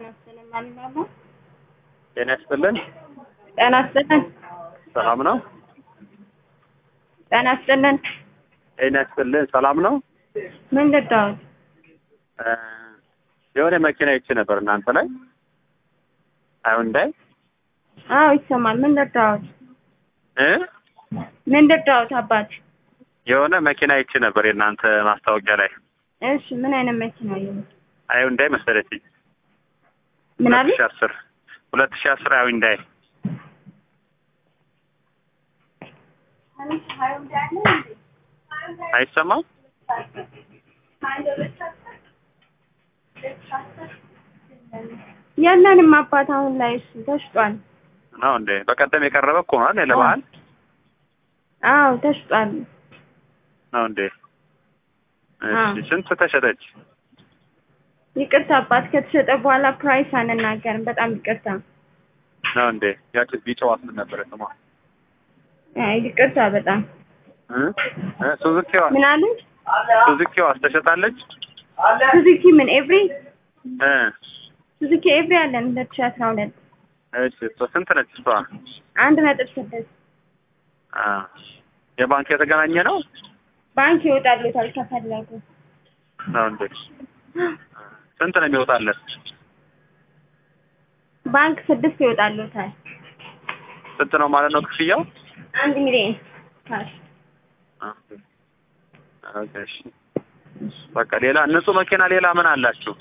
ይስጥልን ማለት ነው። ጤና ይስጥልን። ጤና ይስጥልን። ሰላም ነው? ጤና ይስጥልን። ጤና ይስጥልን። ሰላም ነው? ምን ልታወት? እ የሆነ መኪና ይቺ ነበር እናንተ ላይ ሃዩንዳይ አዎ ይሰማል። ምን ልታወት? እ ምን ልታወት አባት? የሆነ መኪና ይቺ ነበር የእናንተ ማስታወቂያ ላይ እሺ ምን አይነት መኪና ነው? ሃዩንዳይ መሰለችኝ። ምን ሁለት አለ? ሺህ አስር ሁለት ሺህ አስር ሃዩንዳይ አይሰማም? የለንም አባት አሁን ላይ እሱ ተሽጧል። ነው እንዴ? በቀደም የቀረበ እኮ ነው አይደል? ለበዓል አዎ ተሽጧል። ነው እንዴ? አዎ። እሺ ስንት ተሸጠች? ይቅርታ አባት ከተሸጠ በኋላ ፕራይስ አንናገርም። በጣም ይቅርታ። ነው እንዴ? ያቺ ቢጫዋ ምን ነበረ ስሟ? አይ ይቅርታ በጣም እ እ ሱዙኪዋ ምን አለ? ሱዙኪዋ ተሸጣለች? ሱዙኪ ምን ኤቭሪ እ ሱዙኪ ኤቭሪ አለን ሁለት ሺህ አስራ ሁለት እሺ እሷ ስንት ነች እሷ? አንድ ነጥብ ስድስት አ የባንክ የተገናኘ ነው ባንክ ይወጣሉታል ከፈለጉ ነው እንዴ? ስንት ነው የሚወጣለት? ባንክ ስድስት ይወጣሉታል። ስንት ነው ማለት ነው ክፍያው? አንድ ሚሊዮን ካሽ ኦኬ እሺ። በቃ ሌላ ንጹህ መኪና ሌላ ምን አላችሁ?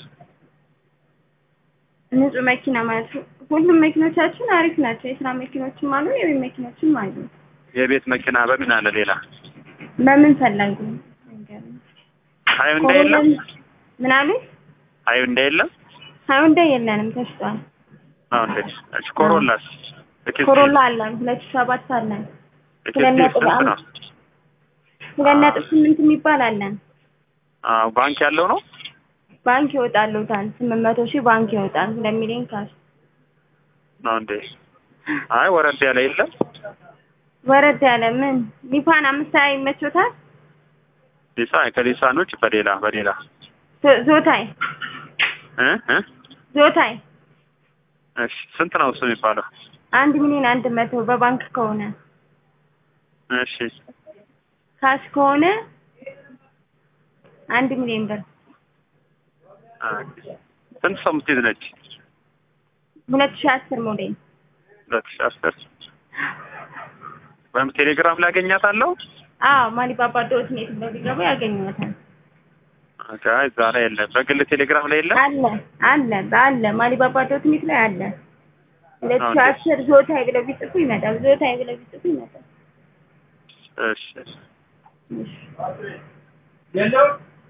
ንጹህ መኪና ማለት ነው። ሁሉም መኪኖቻችን አሪፍ ናቸው። የስራ መኪኖችም አሉ፣ የቤት መኪኖችም አሉ። የቤት መኪና በምን አለ ሌላ? በምን ፈለጉ? ሃዩንዳይ የለም? ምን አሉ? ሃዩንዳይ የለም? ሃዩንዳይ የለንም፣ ተሽጧል። ነው እንዴ? እሺ ኮሮላስ? ኤክስቲ? ኮሮላ አለን፣ ሁለት ሺህ ሰባት አለን፣ ኤክስቲ ሁለት ነጥብ ስንት አንድ ነው? ሁለት ነጥብ ስምንት የሚባል አለን። አዎ ባንክ ያለው ነው? ባንክ ይወጣሉታል። ስምንት መቶ ሺህ ባንክ ይወጣል። ሁለት ሚሊዮን ካሽ ነው እንዴ? አይ ወረድ ያለ የለም? ወረድ ያለ ምን ሊፋን አምስት ሀያ ይመቾታል። ሊሳ ከሊሳን ውጭ በሌላ በሌላ ዞ- ዞታይ እ እ ዞታይ እሺ ስንት ነው እሱ የሚባለው? አንድ ሚሊዮን አንድ መቶ በባንክ ከሆነ እሺ ካሽ ከሆነ አንድ ሚሊዮን ብር ኦኬ። ስንት ሰው የምትይዝ ነች? ሁለት ሺህ አስር ሞዴል ሁለት ሺህ አስር ወይም ቴሌግራም ላይ አገኛታለሁ? አዎ ማሊባባ ዶት ኔት ብለው ቢገቡ ያገኙታል። ኦኬ አይ እዛ ላይ የለም። በግል ቴሌግራም ላይ የለም? አለ አለ አለ ማሊባባ ዶት ኔት ላይ አለ። ሁለት ሺህ ኦኬ። አስር ዞታይ ብለው ቢጽፉ ይመጣል። ዞታይ ብለው ቢጽፉ ይመጣል። እሺ እሺ